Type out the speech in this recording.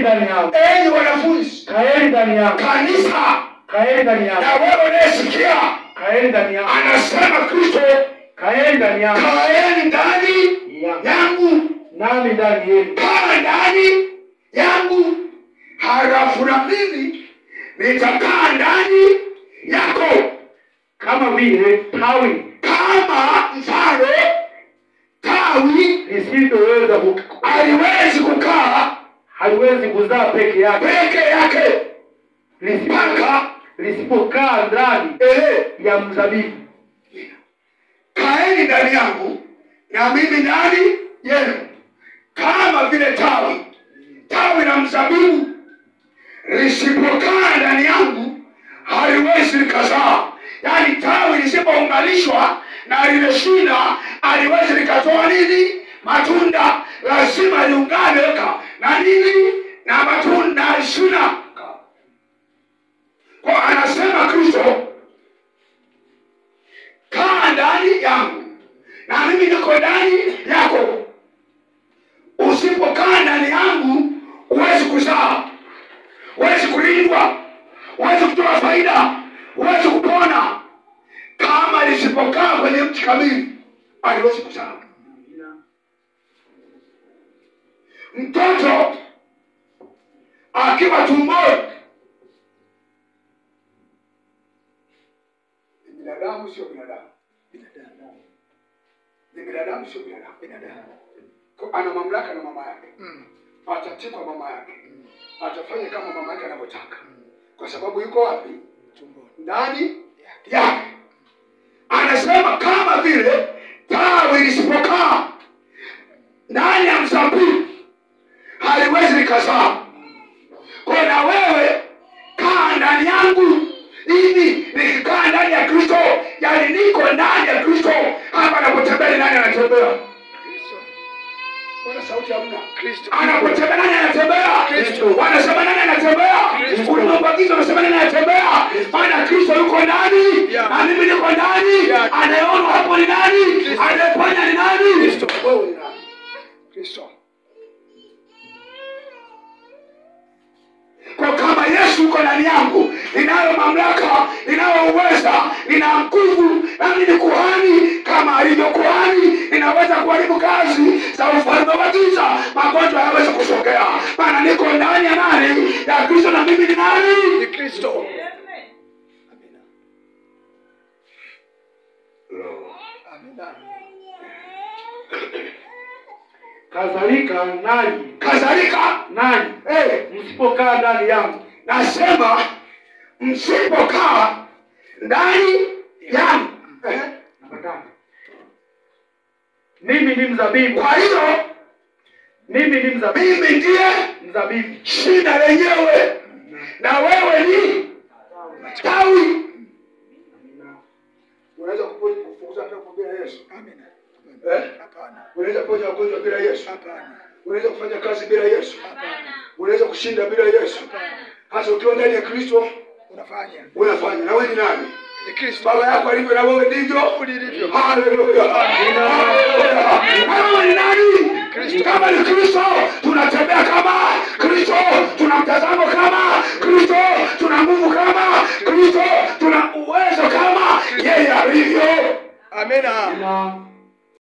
ndani yangu enyi wanafunzi kaeni ndani yangu kanisa kaeni ndani yangu na wewe unayesikia kaeni ndani yangu anasema kristo kaeni ndani yangu kaeni ndani yangu yangu nami ndani yenu kaa ndani yangu halafu na mimi nitakaa ndani yako kama vile tawi kama mfano tawi lisiloweza ku- aliwezi kukaa haliwezi kuzaa peke yake peke yake lisipo- mpaka lisipokaa ndani ehe ya mzabibu kaeni ndani yangu na mimi ndani yenu kama vile tawi tawi la mzabibu lisipokaa ndani yangu haliwezi likazaa yaani tawi lisipounganishwa na lile shina haliwezi likatoa nini matunda lazima liungane ka na nini na matunda na shina kwa anasema kristo kaa ndani yangu na mimi niko ndani yako usipokaa ndani yangu huwezi kuzaa huwezi kulindwa huwezi kutoa faida huwezi kupona kama lisipokaa kwenye mti kamili aliwezi kuzaa mtoto akiwa tumboni ni binadamu sio binadamu ni binadamu sio binadamu Kwa ana mamlaka na mama yake atatii kwa mama yake atafanya kama mama yake anavyotaka kwa sababu yuko wapi ndani yake anasema kama vile tawi lisipokaa ndani ya mzabibu haliwezi likazaa kwa na wewe kaa ndani yangu hivi nikikaa ndani ya kristo yani niko ndani ya kristo hapa anapotembea ni nani anatembea Mbona sauti hamna? Anapotembea nani anatembea? Kristo. Wanasema nani anatembea? Kristo. Ulimwengu unasema nani anatembea? Maana Kristo yuko ndani Yeah. na mimi niko ndani. Yeah. Anayeona hapo ni nani? Kristo. Anayeponya ni nani? Kristo. Wewe ni nani? Kristo. kwa kama yesu uko ndani yangu ninayo mamlaka ninayo uweza nina nguvu nami ni kuhani kama alivyo kuhani ninaweza kuharibu kazi za ufalme wa giza magonjwa hayawezi kusogea maana niko ndani ya nani ya kristo na mimi ni nani Ni Kristo. Amina. kadhalika nanyi kadhalika nanyi eh, msipokaa ndani yangu nasema msipokaa ndani yangu eh, Napatana. mimi ni mzabibu kwa hiyo mimi ni mzabibu mimi ndiye mzabibu shina lenyewe na wewe ni tawi unaweza kupo- kufukuza pepo bila yesu Amina. eh? Hapana. unaweza kuponya wagonjwa bila yesu Hapana. unaweza kufanya kazi bila yesu Hapana. unaweza kushinda bila yesu hasa ukiwa ndani ya kristo Unafanya. unafanya na wewe ni nani Ni Kristo. baba yako alivyo na wewe ndivyo Ulivyo. Haleluya. Haleluya. Na wewe ni nani Kristo. kama ni kristo tunatembea kama kristo tuna mtazamo kama kristo tuna nguvu kama kristo tuna uwezo kama yeye alivyo Amina. na